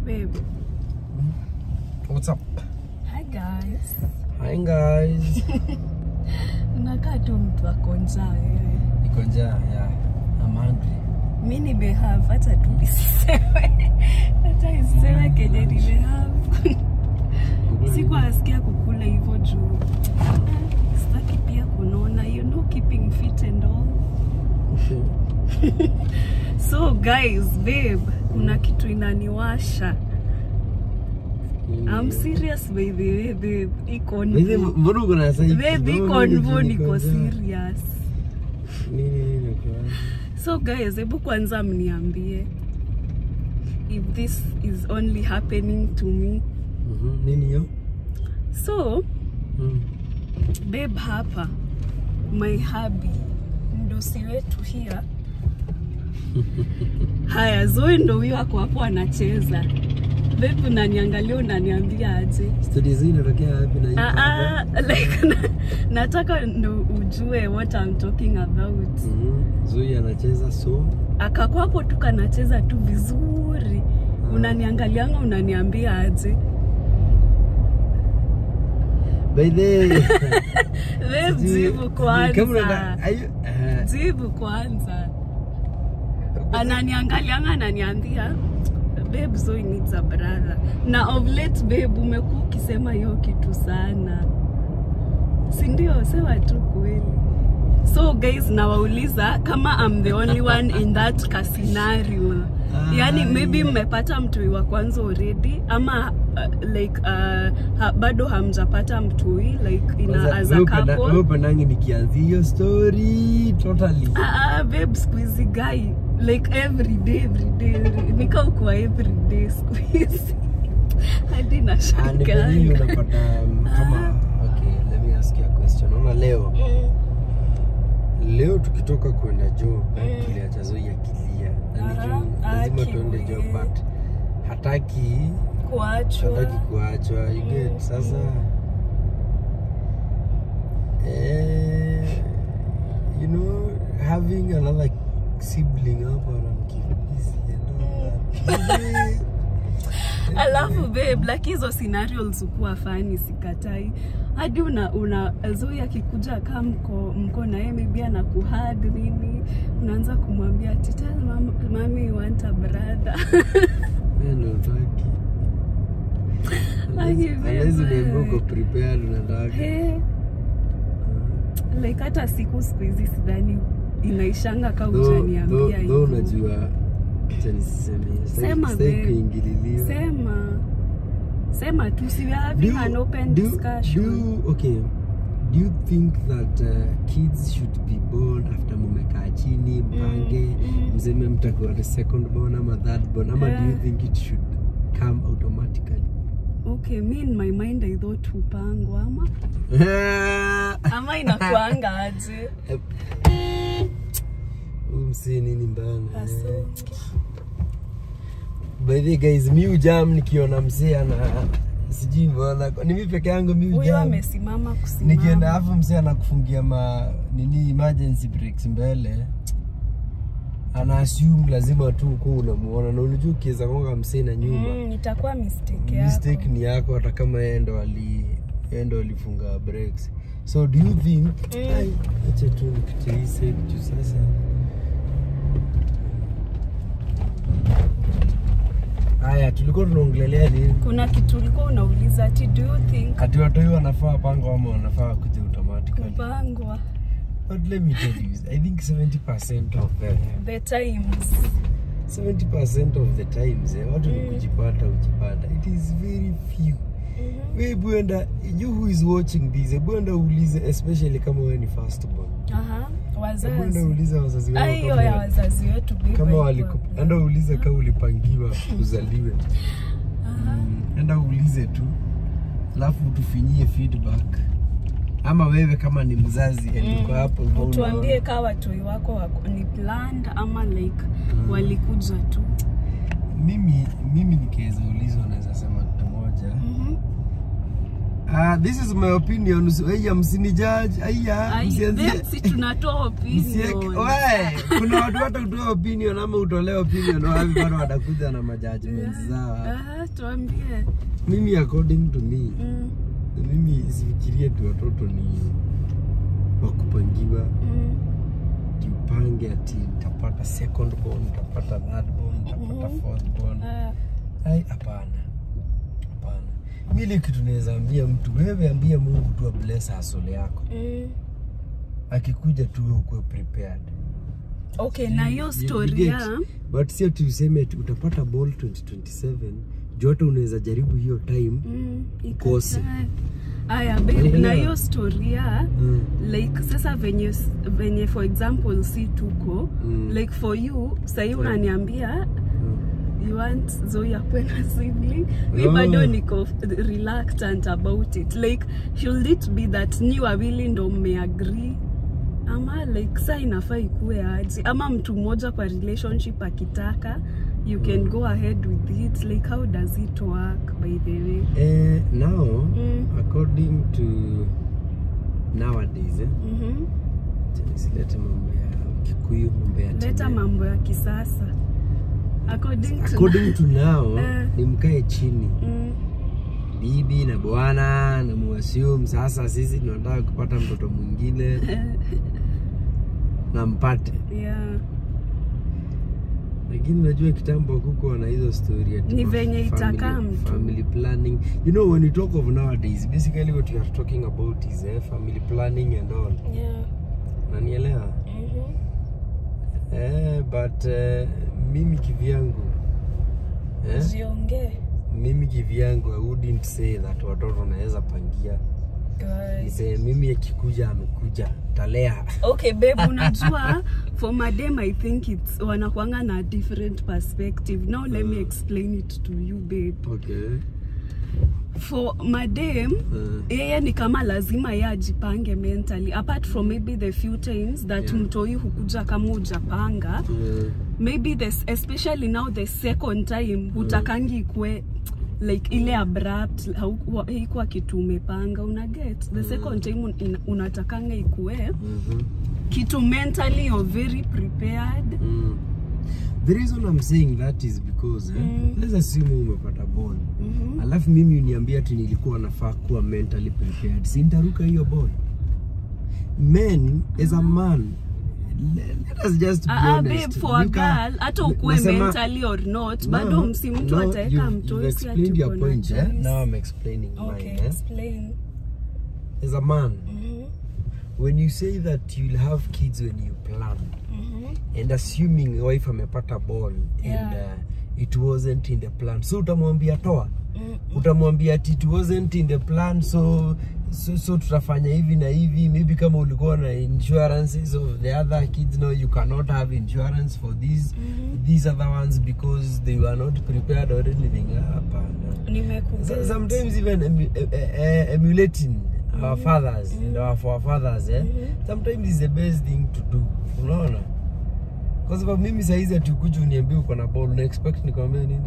Babe. What's up? Hi guys. Hi guys. Unakaa tu mtu ako njaa wewe. Niko njaa, yeah. I'm hungry. Mi nimehave hata tu nisiseme. Hata iseme kenye nimehave. Siku asikia kukula hivyo juu. Sitaki pia kunona, you know keeping fit and all. So guys, babe, kuna kitu inaniwasha. I'm serious by the way, babe. Iko Hivi mbona uko na sasa Babe, iko nvo niko serious. Nini nini uko So guys, hebu kwanza mniambie if this is only happening to me. Mhm. Nini hiyo? So, Mm. babe hapa my hubby mdosi wetu here haya zoe ndo huyo ako hapo anacheza babe unaniangalia unaniambia aje Studies hii inatokea wapi na hii Ah, hapa? ah, like na, nataka ndo ujue what I'm talking about Mhm. Zui anacheza so akakwapo tu kanacheza tu vizuri unaniangalianga unaniambia aje by the Babe, jibu kwanza Ayu, eh, jibu kwanza ananiangalianga ananiambia babe Zoe needs a brother na of late babe umekuwa ukisema hiyo kitu sana si ndio sema tu kweli so guys nawauliza kama I'm the only one in that ka scenario yani maybe mmepata mtui wa kwanza already ama uh, like uh, ha, bado hamjapata mtui like ina kwanza, as a wewe upenda- couple wewe upendangi nikianzia hiyo story totally. Ah, ah, babe siku hizi guy like every day every day every- nika ukuwa every day siku hizi hadi Ah, ni nashanganga venye unapata um, kama okay, let me ask you a question. Ona leo leo tukitoka kwenda job Mm. tuliacha Zoi akilia na Aha, nijuu lazima aki tuende job we. but hataki kuachwa hataki kuachwa you get Mm, sasa eh, you know having another sibling hapa anamkifisi and all that. alafu babe like hizo scenarios hukuwa fani sikatai hadi una, una Zoe akikuja kaa mko, mko na yeye maybe anakuhug nini unaanza kumwambia ati tell mam, mami you want a brother Wewe ndio hutaki. Aki Unless- unless babe. unaambiwa uko prepared unataka Hey, like hata siku siku hizi sidhani inaishanga ka Though- utaniambia though- though hivyo unajua acha nisiseme Sema, sitaki babe. kuingililiwa sema sema tu si we are having Do you- an open do you- discussion do you- okay do you think that uh, kids should be born after mumekaa chini mpange mm. mseme mtakuwa the second born ama third born ama do you Yeah. think it should come automatically okay me in my mind i thought hupangwa ama ama inakuanga aje umsi nini mbanga Aso. by the way, guys mi ujam nikiona msee ana sijui mbona ni mi peke yangu mi huyo ujam amesimama kusimama nikienda afu msee anakufungia ma nini emergency brakes mbele ana assume lazima tu kuwa unamuona na unajua ukiweza konga msee na nyuma mm, itakuwa mistake yako mistake ni yako hata kama yeye ndo ali yeye ndo alifunga brakes so do you think Mm. ai acha tu nipitie hii side juu sasa haya tulikuwa tunaongelelea nini kuna kitu ulikuwa unauliza ati do you think ati watoi wanafaa pango ama wanafaa kuja automatically kupangwa but let me tell you I think 70% of the the times 70% of the times eh, watu ni Mm. kujipata ujipata it is very few Mhm. we bwenda you who is watching this bwenda uulize especially kama wewe ni first born Aha, bwenda wazazi uulize wazazi wao Ah, hiyo kama ya wa- wazazi wetu babe, kama haiko waliku hapo. enda uulize kama ulipangiwa uzaliwe Aha. Mm, enda uulize tu alafu tufinyie feedback ama wewe kama ni mzazi mm. uko hapo hivyo tuambie unaona. kaa watoi wako wako- ni planned ama like Mm. walikuja tu mimi mimi nikiweza ulizwa naweza sema kitu moja Mhm. Ah, this is my opinion. Aya, msinijudge. Aya, Ai, msianzie. then si tunatoa Msieke- opinion. We, kuna watu hata kutoa opinion ama utolee opinion wapi bado watakuja na majudgments zao. Aha, tuambie. Mimi according to me, Mm, mimi sifikirie tu watoto ni wakupangiwa mm, jipange ati nitapata second born, nitapata third born, nitapata Mhm. fourth born. ah, Ai, hapana, hapana. Mimi kitu naweza ambia mtu, wewe ambia Mungu tu abless hustle yako, mm. akikuja tu wewe ukuwe prepared. Okay, na hiyo You- you story get? ya but sio tu useme ati utapata ball 2027 juu hata unaweza jaribu hiyo time Mm, Ukose. ikatae. Aya, babe, Unaelewa? na hiyo story ya mm. like sasa venye venye for example si tuko Mm. like for you sahii Yeah. unaniambia Mm. you want Zoe akuwe na sibling mi Oh. bado niko reluctant about it like should it be that ni wawili ndo mmeagree ama like saa inafaa ikuwe aje ama mtu mmoja kwa relationship akitaka you can go ahead with it like how does it work by the way Eh, now Mm. according to nowadays eh, Mhm. silete mambo ya kikuyu mambo ya leta tene. mambo ya kisasa according to according to now Eh. ni mkae chini Mm, bibi na bwana na muassume sasa sisi tunataka kupata mtoto mwingine na mpate yeah. lakini unajua kitambo kukuwa na hizo story ati Ni kwa venye family- itakaa mtu. family planning you know when you talk of nowadays basically what we are talking about is eh, family planning and all Yeah. nanielewa Mhm. eh, but eh, mimi kivyangu eh, Usiongee. mimi kivyangu I wouldn't say that watoto naweza pangia Guys. Nise, mimi akikuja amekuja talea okay babe unajua for madem i think it's wanakwanga na different perspective now let me explain it to you babe okay. for madem Eh, yeye ni kama lazima ye ajipange mentally apart from maybe the few times that Yeah. mtoi hukuja kama ujapanga eh, maybe this especially now the second time hutakangi ikue like ile abrupt haukuwa- haikuwa kitu umepanga una get the second time un- ina- unatakanga ikue mhm. kitu mentally you're very prepared Mm. The reason I'm saying that is because eh, Mm. let's assume umepata ball Mhm. alafu mimi uniambia ati nilikuwa nafaa kuwa mentally prepared, si nitaruka hiyo ball. Men as a man, le- let us just be Ah, ah, honest. babe, for a You can- girl hata ukuwe nasema- mentally or not No, bado msi mtu no, ataweka you've- mtoi you've si explained ati your uko na point, eh? choice. Now I'm explaining Okay, mine. Eh? explain. As a man, Mhm, when you say that you'll have kids when you plan, mhm. and assuming wife amepata ball and Yeah. uh, it wasn't in the plan, so utamwambia toa Mm, utamwambia ati it wasn't in the plan so so, so tutafanya hivi na hivi maybe kama ulikuwa na insurances of the other kids no you cannot have insurance for these Mhm. these other ones because they were not prepared or anything hapana nimekuget. So- sometimes even emu, eh, eh, emulating our fathers and our forefathers eh? Mhm. sometimes is the best thing to do unaona kwa sababu mimi saizi ati ukuja uniambia uko na ball una expect nikwambia nini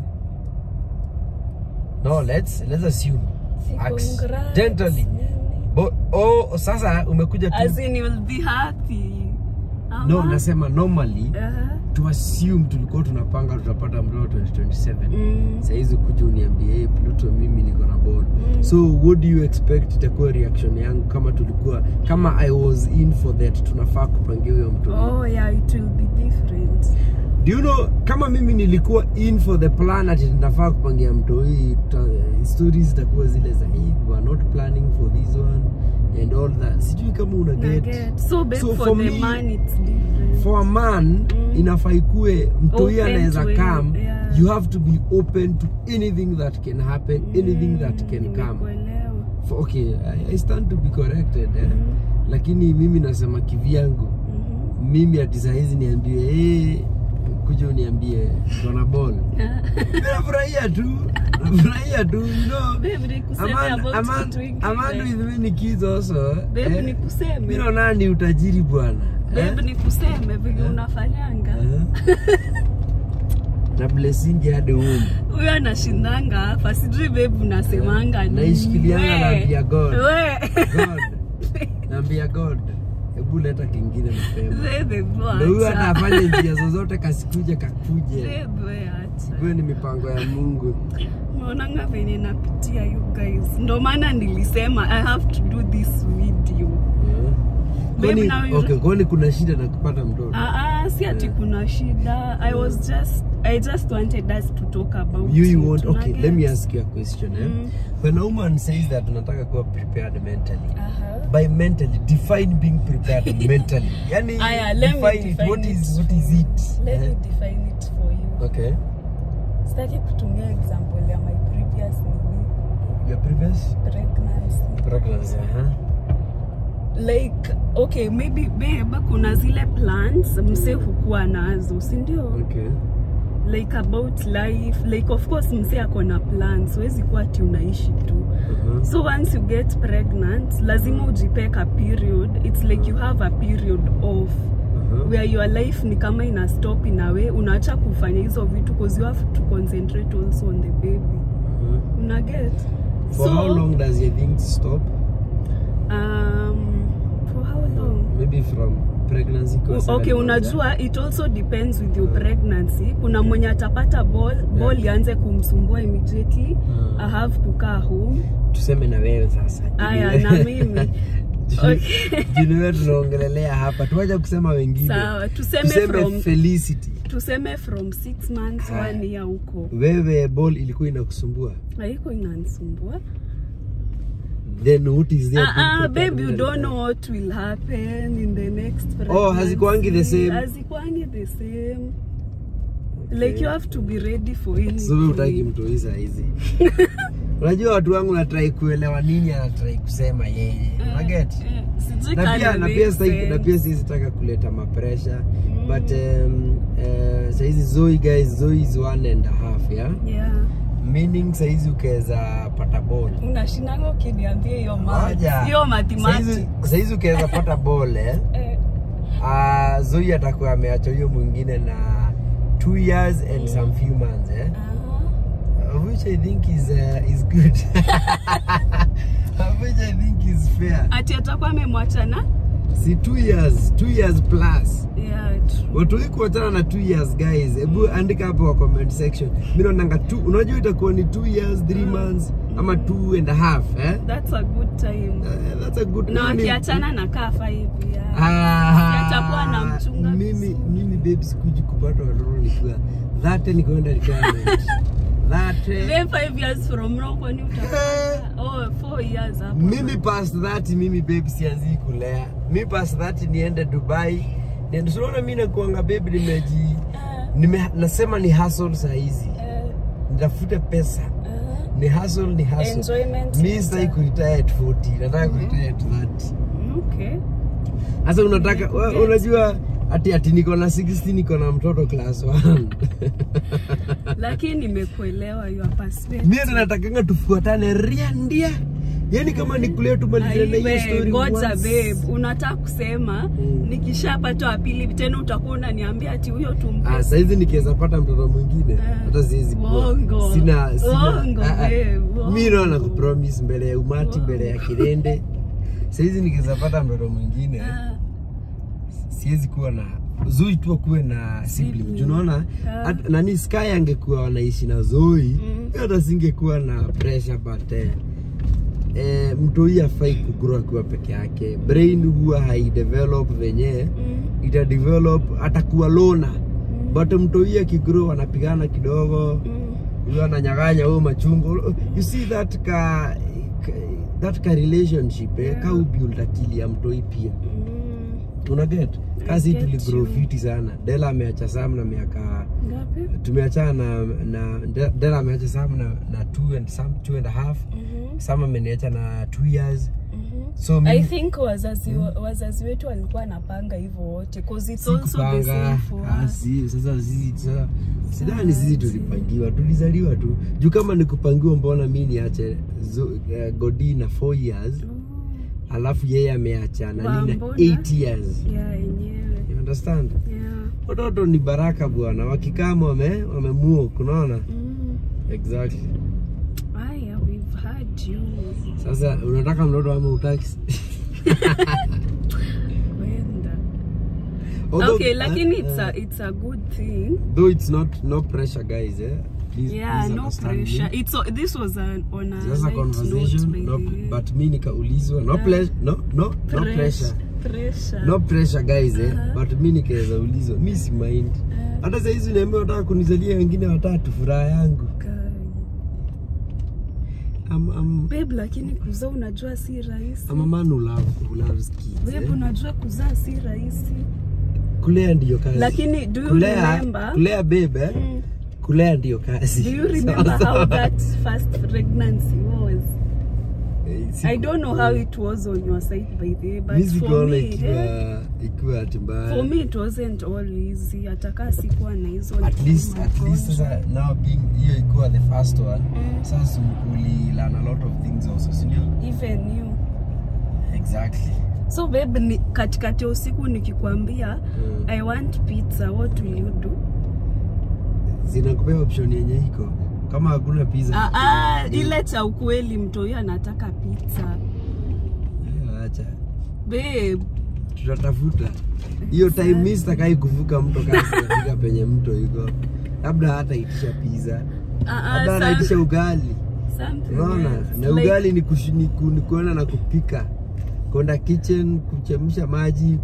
no let's let's assume Si accidentally congrats, nini. Bo, oh sasa umekuja tu As in you'll be happy. no Ama? nasema normally Aha. to assume tulikuwa tunapanga tutapata mtoto 2027 Mm. saizi kuja uniambie hey, Pluto mimi niko na ball Mm. so what do you expect itakuwa reaction yangu kama tulikuwa kama i was in for that tunafaa kupangia huyo mtoto Oh yeah, it will be different. do you know kama mimi nilikuwa in for the plan ati tunafaa kupangia mtoi stories zitakuwa zile za hey, we are not planning for this one and all that sijui kama una Na get get. So babe, So for, for the me- man it's different. for a man Mm. inafaa ikue mtoi Open anaweza to it, come yeah. you have to be open to anything that can happen anything that Mm, can come nimekuelewa. For- okay I, I stand to be corrected eh? Mm. lakini mimi nasema kivyangu Mhm. mimi ati sahizi niambie hey, kuja uniambie gonna ball nafurahia tu nafurahia tu you know Babe, nikuseme Aman, about Aman, kitu ingine. Aman with many kids also Babe, eh? nikuseme. Mimi naona ni utajiri bwana Babe, eh? nikuseme vile Eh? unafanyanga. Eh? na blessingi hadi home huyo anashindanga hapa sijui bebu nasemanga nini. Naishikilianga We, naambia God. we. god naambia god hebu leta kingine mapema Bebe, bro, ndo huyo acha. anafanya njia zozote kasikuje kakuje Bebe, acha. hiyo ni mipango ya mungu naonanga venye napitia you guys ndo maana nilisema i have to do this video Babe, kwani now you- okay, kwani kuna shida na kupata mtoto Ah, ah, si ati Yeah. kuna shida i was just i just wanted us to talk about you, you it, want okay unaget? let me ask you a question eh? Mm. when a woman says that unataka kuwa prepared mentally Aha. by mentally define being prepared mentally yani Aya, let me define it define what it. is what is it let Eh? me define it for you okay sitaki kutumia example ya my previous nini your previous pregnancy pregnancy uh-huh. like okay maybe babe kuna zile plans mse hukuwa nazo si ndio okay like about life like of course mse ako na plans huwezi kuwa ati unaishi tu uh-huh. so once you get pregnant lazima ujipeka period it's like you have a period off Uh-huh. where your life ni kama ina stop in a way unaacha kufanya hizo vitu because you have to concentrate also on the baby Uh-huh. una get For how long does your thing stop? um, for how long Maybe from pregnancy kwa seven okay months, unajua it also depends with your pregnancy kuna mwenye atapata ball ball ianze kumsumbua immediately Mm. i have kukaa home eh? Tuseme na wewe sasa. aya na mimi Okay. Juniwe tunaongelelea hapa. Tuache kusema wengine. sawa tuseme, Tuseme from Felicity. tuseme from six months Haya. one year huko Wewe ball ilikuwa inakusumbua. haiko inanisumbua Then what is there? Ah, ah, babe you don't know what will happen in the next Oh, hazikuangi the pregnancy. same? hazikuangi the same like you have to be ready for anything So wewe utaki mtu hii saa hizi. Unajua watu wangu natrai kuelewa nini anatrai kusema yeye. Unaget? Eh, sijui na kama pia na make pia sitaki- sense. na pia siwezi taka kuleta mapresha but um, uh, saizi Zoe guys Zoe is one and a half yeah yeah meaning saizi ukaweza pata ball unashinanga ukiniambia hiyo math. Ngoja. hiyo Saizi- mathematics saizi ukaweza pata ball eh Eh, uh, Zoe atakuwa ameacha huyo mwingine na two years and some few months eh aha. uh, which I think is uh, is good which I think is fair ati atakuwa amemwachana si two years two years plus yeah, true. watu hii kuachana na two years guys hebu andika hapo kwa comment section mi naonanga two unajua itakuwa ni two years three months ama two and a half eh? that's a good time Uh, that's a good na nani- wakiachana na kaa five years. Ah, atakuwa anamchunga mimi vizuri. mimi babe sikuji kupata watoto nikiwa dhate nikuenda retirement dhate Then five years from now kwani utapata oh four years hapo mimi past that mimi babe sianzii kulea mi past that niende dubai niende sunaona mi nakuanga babe nimeji Eh, nime, nasema ni hustle saa hizi eh, nitafute pesa eh. ni hustle ni hustle Enjoyment mi later. sitaki kuretire at 40 nataka kuretire at 30 okay sasa unataka wa- Nimekuget. unajua ati ati niko na 60 niko na mtoto class 1 lakini nimekuelewa your perspective mimi ndo natakanga tufuatane ria ndia yani kama ni kule tumalizane na hiyo Aiwe, story ngoja once. babe unataka kusema Mm. nikishapata wa pili tena utakuwa unaniambia ati huyo tumpe Ah, saizi nikiweza pata mtoto mwingine Ah. hata siwezi kuwa Uongo. sina sina Uongo, ah, ah. babe, uongo. mimi naona kupromise mbele ya umati Uongo. mbele ya kirende saizi nikiweza pata mtoto mwingine Ah, siwezi kuwa na Zoi tu akuwe na sibling. Sibling. Juu Unaona Ah. at- nani Sky angekuwa wanaishi na Zoi Mm. hata singekuwa na pressure but eh, eh, mtoi afai kugrow akiwa peke yake. Brain huwa haidevelop venye mm, ita develop atakuwa lona mm, but mtoi akigrow anapigana kidogo mm. huyo ananyang'anya huyo machungo you see that ka, ka that ka relationship eh, ka ubuild akili ya mtoi pia Mm. unaget kasi get tuligrow you. fiti sana dela ameacha sam na miaka Ngapi? tumeachana na, na De- dela ameacha sam na, na two and some two and a half Mhm, sam ameniacha na two years mhm. so I mimi think wazazi, wazazi wetu walikuwa wanapanga hivyo wote 'cause it's si also the kupanga same for Ah, us. si, sasa sisi sasa sidhani sisi tulipangiwa tulizaliwa tu juu kama ni kupangiwa mbona mi niache zo- eh, godi na 4 years Oh, alafu yeye ameacha nani na Mbona? 8 years yeah, yenyewe. you understand Yeah. watoto ni baraka bwana wakikama wame wamemuok unaona Mm. exactly Aya, we've had you. sasa unataka mtoto ama utaki Kwenda. Although- Okay, lakini eh, it's eh, a it's a good thing. though it's not no pressure guys eh please, Yeah, please no understand me. pressure. It's a, this was an on a just a light conversation note, no, by the way. but mi nikaulizwa no, Yeah. ple- no, no, no Press- pressure Pressure. no pressure guys eh Uh-huh. but mi nikaweza ulizwa mi si mind Eh, hata sahizi niambia wataka kunizalia wengine watatu furaha yangu kai. I'm, I'm, Babe, lakini kuzaa unajua si rahisi. I'm a man who love, who loves kids Babe, eh. unajua kuzaa si rahisi. kulea ndiyo kazi Lakini do you kulea, remember? kulea bebe eh, Mm. kulea ndiyo kazi Do you remember Sawa, how sawa. that first pregnancy was? Eh, siku- I don't know how it was on your side by the way, but mi for sikuona me, ikiwa eh, ikiwa ati mbaya for me it wasn't all easy. Atakaa sikuwa na hizo at least at least magonjwa. sasa now being hiyo ikiwa the first one Mm. sasa uli learn a lot of things also si ndio even you. exactly So babe, ni, katikati ya usiku nikikwambia Mm. I want pizza, what will you do? zinakupea option yenye iko kama hakuna pizza Ah, ah, ile cha ukweli mtoi anataka pizza. Eh, acha Babe, tutatafuta hiyo time mi sitakai kuvuka mto kasi kafika penye mto iko labda hata itisha pizza ah, ah, labda some- anaitisha ugali something unaona else. na Like- ugali ni, kushi, ni, ku, ni kuenda na kupika kwenda kitchen kuchemsha maji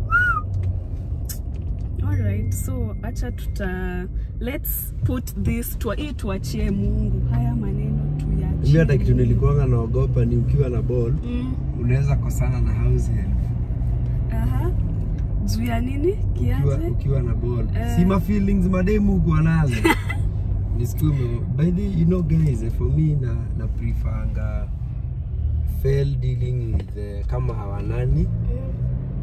Alright, so acha tuta let's put this tu hii tuachie Mungu. Haya maneno tuyaachie. mi hata kitu nilikuanga naogopa ni ukiwa na ball Mm. unaweza kosana na house help Aha. Juu ya nini? ukiwa, Kiaje? ukiwa na ball Eh. si ma feelings mademu kuwa nazo nisikume by the you know guys eh, for me na na preferanga fail dealing with eh, kama hawanani Mm.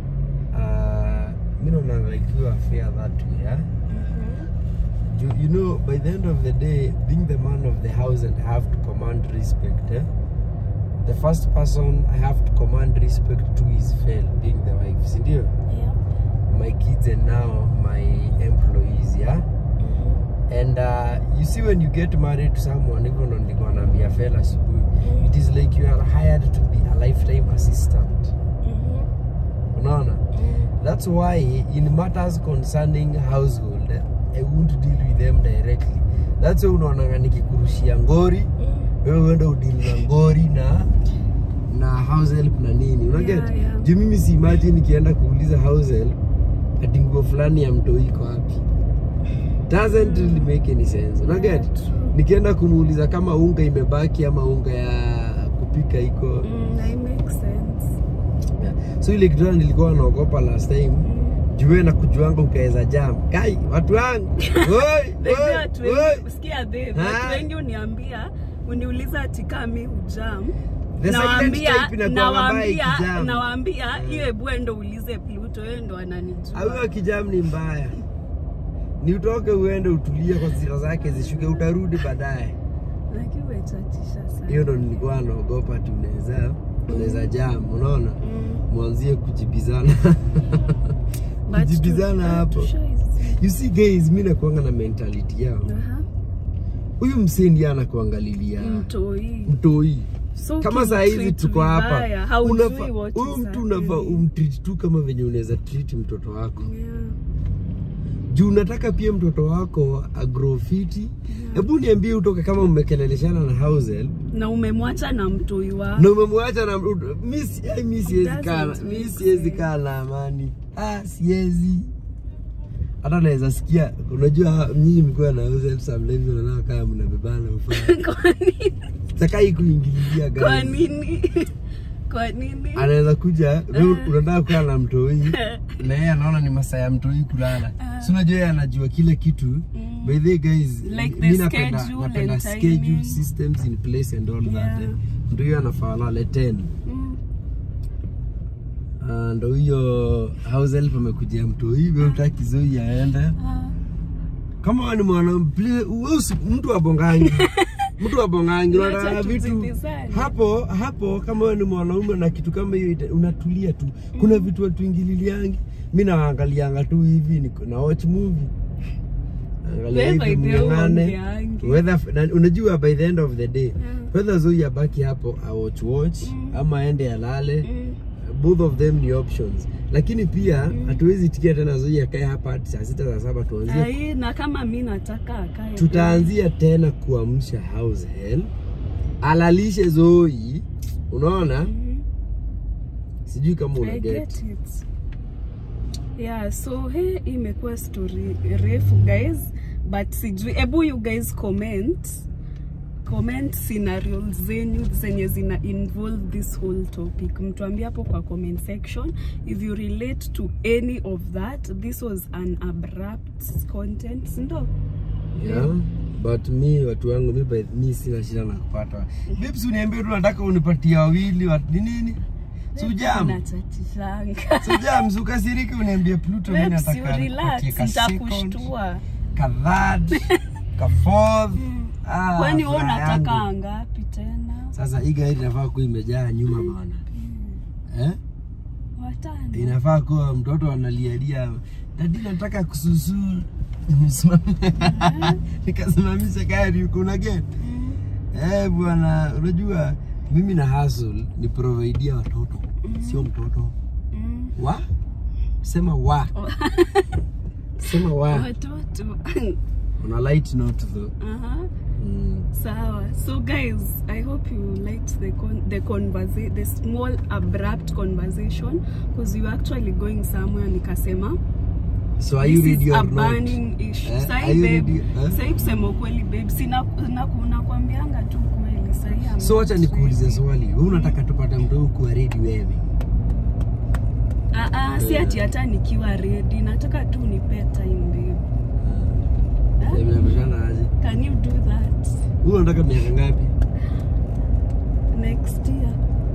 uh, mi naonanga ikiwa fair that way eh? Mhm. you, you know by the end of the day being the man of the house and have to command respect eh? the first person i have to command respect to is fail being the wife sindio Yeah. my kids and now my employees yeah Mhm. and uh, you see when you get married to someone hivyo ndo nilikuwa naambia fail asubuhi it is like you are hired to be a lifetime assistant Mhm. unaona Mm. That's why in matters concerning household, I won't deal with them directly. That's why unaonanga nikikurushia ngori, Mm. wewe uende udili na ngori na na house help na nini. Una get? Yeah, yeah. Juu mimi si imagine nikienda kuuliza house help ati nguo fulani ya mtoi iko wapi. Doesn't really make any sense. Una get? Yeah, true. Nikienda kumuuliza kama unga imebaki ama unga ya kupika iko Mm, that makes sense. yeah. So ile kitu nilikuwa naogopa last time Mm. jue na kujuanga ukaweza jam kai watu wangu Oi, Babe, oi, watu oi. wengi sikia babe, Ah. watu wengi uniambia uniuliza ati kama mi hujam The silent nawaambia type inakuwa mbaya nawaambia ikijam. nawaambia hiyo hebu endo uulize Pluto yeye ndo Au ananijua kijam ni mbaya ni utoke uende utulie kwa zira zake zishuke utarudi baadaye lakini umechatisha sana hiyo ndo nilikuwa naogopa ati unaweza unaweza jam unaona Mm. mwanzie kujibizana But kujibizana tu- hapo tushaizi- you see guys mi nakuanga na mentality yao Aha. huyu msee ndiye anakuangalilia mtoi mtoi so kama saa hizi ukimtreat tuko hapa vibaya, haujui unafaa- what huyu is mtu unafaa happening. umtreat tu kama venye unaweza treat mtoto wako Yeah. juu unataka pia mtoto wako agrofiti hebu niambie utoke kama mmekeleleshana na house help na umemwacha na mtoi wako na umemwacha na mi si- ai, mi siwezi Doesn't kaa make mi siwezi sense. kaa na amani ah siwezi hata naweza sikia unajua nyinyi mkiwa na house help sometimes unaona kama mnabebana ufaa kwa nini takai kuingililia kwa guys nini kwa nini anaweza kuja wewe unataka kukaa na mtoi na yeye anaona ni masaa ya mtoi kulala Ah. si unajua yeye anajua kile kitu Mm. by the way guys Like mi the napenda schedule napenda and schedule timing. systems in place and all that Yeah. eh. ndio hiyo anafaa lale 10 Mm. Ah, ndo hiyo house help amekujia mtoi wewe utaki zoi aende Ah. kama wewe ni mwana please, wewe usi- mtu abongangi mtu abongangi Wacha unataka vitu tuzidizane. hapo hapo kama wewe ni mwanaume na kitu kama hiyo ita- unatulia tu kuna vitu watuingililiangi mi nawaangalianga tu hivi niko- na watch movie Naangalia Wewe hivi by the way mng'ang'ane. ungeangi. Whether- na unajua by the end of the day Mm. whether Zoe abaki hapo a watch watch Mm. ama aende alale Mm. both of them ni options lakini pia Mm. hatuwezi tikia tena Zoe akae hapa hadi saa sita saa saba tuanzie Ai, na kama mi nataka akae tutaanzia tena kuamsha house help alalishe Zoe unaona Mhm. sijui kama una I get get it. Yeah, so he imekuwa story refu guys, but sijui, ebu you guys comment comment scenarios zenyu zenye zina involve this whole topic. Mtuambie hapo kwa comment section if you relate to any of that. This was an abrupt content, si ndo? yeah but mi watu wangu mi, by- mi sina shida na kupata babes uniambie tu nataka unipatia wawili wa- ni nini sujam Unachachishanga. sujam sukasiriki uniambie pluto mi Babes, you nataka relax, nikupatie ka second, nitakushtua. ka third ka fourth Ah, Kwani wewe furaha unataka yangu. ngapi tena? sasa hii gari inafaa kuwa imejaa nyuma bana eh? Watano. inafaa kuwa mtoto analialia dadi nataka kususu Nimesimama- nikasimamisha gari kuna gate Mm. eh bwana unajua mimi na hustle ni providea watoto sio mtoto Mm. wa sema wa sema wa Watoto. on a light note though Aha. mm. Sawa. So guys, I hope you liked the con the conversa the small abrupt conversation because you were actually going somewhere nikasema so are you this ready is a or not burning issue. Eh, Sahi are you babe, ready? Eh? sahi kusema ukweli babe, sina na nakwambianga tu kweli sahi. I'm so wacha not nikuulize ready. swali wewe unataka tupate mtu kuwa ready wewe Ah ah, si ati hata nikiwa ready, nataka tu nipe time babe. Eh, mnapishana aje Can you do that wewe unataka miaka ngapi next year?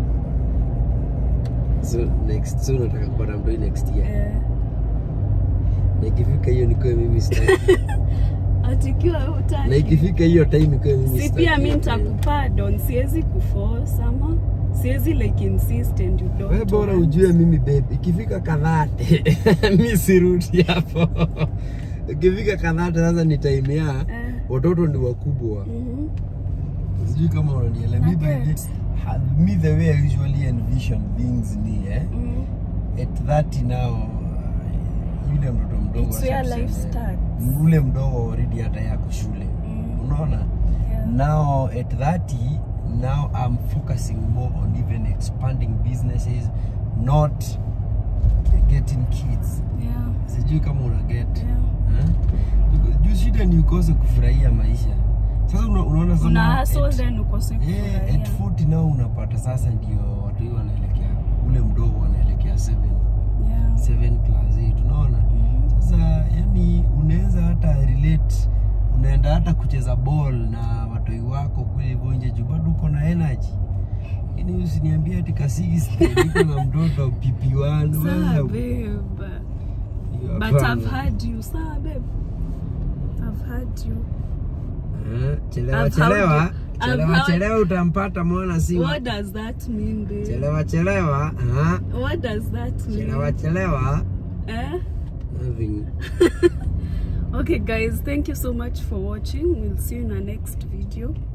so next so unataka kupata mtu next year Eh, na ikifika hiyo nikuwe mimi sitaki atikiwa na utaki. ikifika hiyo time nikuwe mimi Si sitaki pia mi hiyo time. nitakupardon, siwezi kuforce ama siwezi like insist and you don't. wewe bora want. ujue mimi babe ikifika kadhate mi sirudi hapo ikifika kadhate sasa ni time ya Eh, watoto ni wakubwa mhm. sijui kama unanielewa mi by Okay. the ha- me the way I usually envision things ni eh Mm. at 30 now uh, yule mtoto mdogo It's where acha life tuseme, starts. ule mdogo already hata yako shule Mm. unaona Yeah. now at 30 now i'm focusing more on even expanding businesses not getting kids Yeah. sijui kama una get Yeah. eh? Because juu shida ni ukose kufurahia maisha sasa una, unaona sasa Una now hustle at- then ukose Eh, kufurahia. at 40 nao unapata sasa ndio watu hii wanaelekea ule mdogo wanaelekea 7 Yeah. 7 class 8 unaona Mhm. sasa yani unaweza hata relate unaenda hata kucheza ball na watoi wako kule hivyo nje juu bado uko na energy lakini usiniambie ati kasisi niko na mtoto PP1 Sawa, wewe, babe. hiyo But hapana. I've had you. Sawa, babe. I've had you. Eh, chelewa I've chelewa had- I've chelewa had- chelewa utampata mwana si wa- What does that mean, babe? chelewa chelewa ah, What does that mean? chelewa chelewa Eh? Nothing. Okay, guys, thank you so much for watching. We'll see you in our next video.